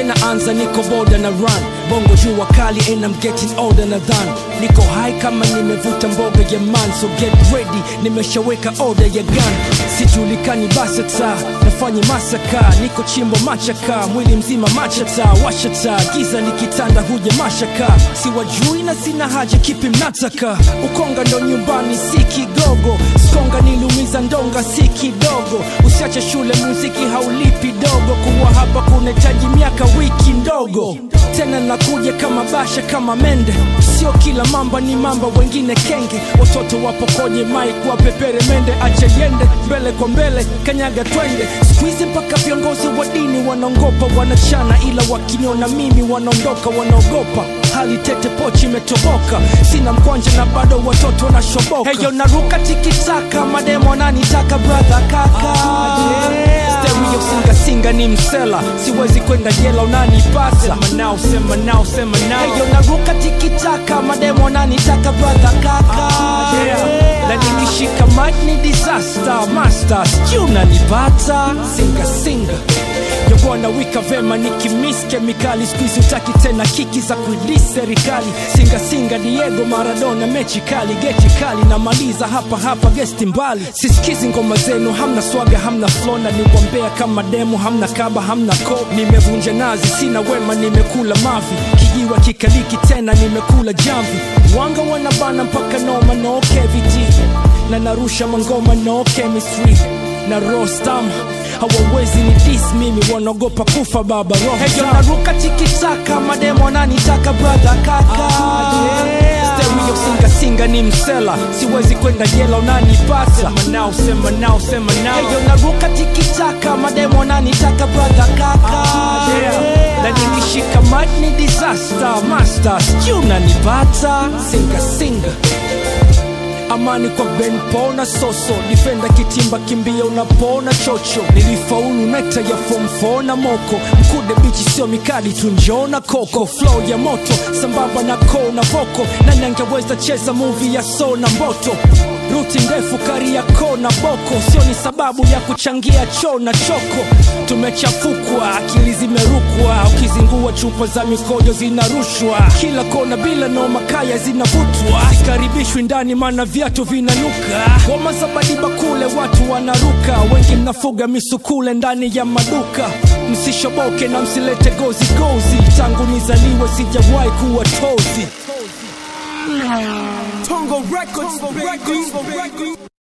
naanza niko boda na run bongo jua kali and I'm getting older na than niko high kama nimevuta mboga ya man so get ready nimeshaweka order ya gun sijulikani basata nafanye masaka niko chimbo machaka mwili mzima machata washata giza likitanda huja mashaka siwajui na sina haja kipi mnataka ukonga ndo nyumbani si kigogo skonga niliumiza ndonga si kidogo usiache shule muziki haulipi dogo kuwa hapa kunahitaji miaka wiki ndogo tena nakuja kama basha kama mende sio kila mamba ni mamba wengine kenge watoto wapo kwenye mike wapepere mende ache yende mbele kwa mbele kanyaga twende skuizi mpaka viongozi wa dini wanaongopa wanachana ila wakiniona mimi wanaondoka wanaogopa hali tete pochi imetoboka sina mkwanja na bado watoto wanashoboka heyo naruka tikitaka mademo ananitaka brother kaka yeah. stereo singa singa ni msela siwezi kwenda jela unanipata sema nao sema nao sema nao heyo naruka tikitaka mademo ananitaka brother kaka yeah. na nikishika mic ni disaster master sijui unanipata singa singa yobwana wika vema nikimis kemikali skuizi utaki tena kiki za kuilis serikali singasinga diego maradona mechi kali geti kali namaliza hapa hapa gesti mbali sisikizi ngoma zenu hamna swaga hamna flona ni wambea kama demo hamna kaba hamna ko nimevunja nazi sina wema nimekula mavi kijiwa kikaliki tena nimekula jamvi wanga wanabana mpaka noma no keviti na narusha mangoma no chemistry na rostam hawawezi ni dis mimi wanaogopa kufa baba roho heyo naruka tikitaka mademo nanitaka brother kaka yeah. stereo singa singa ni msela siwezi kwenda jela unanipata sema nao sema nao sema nao heyo naruka tikitaka mademo nanitaka brother kaka yeah. na nikishika mic ni disaster master sijui unanipata singa singa amani kwa ben pona soso difenda kitimba kimbia unapona chocho nilifaulu nekta ya form 4 na moko mkude bichi sio mikadi tunjona koko flow ya moto sambamba na ko na voko nani angeweza cheza movie ya so na mboto ruti ndefu kari ya ko na boko sio ni sababu ya kuchangia choo na choko tumechafukwa akili zimerukwa ukizingua chupa za mikojo zinarushwa kila kona bila noma kaya zinavutwa sikaribishwi ndani mana viatu vinanuka ngoma za badiba kule watu wanaruka wengi mnafuga misukule ndani ya maduka msishoboke na msilete gozi gozi tangu nizaliwe sijawahi kuwa tozi Tongo Records, baby.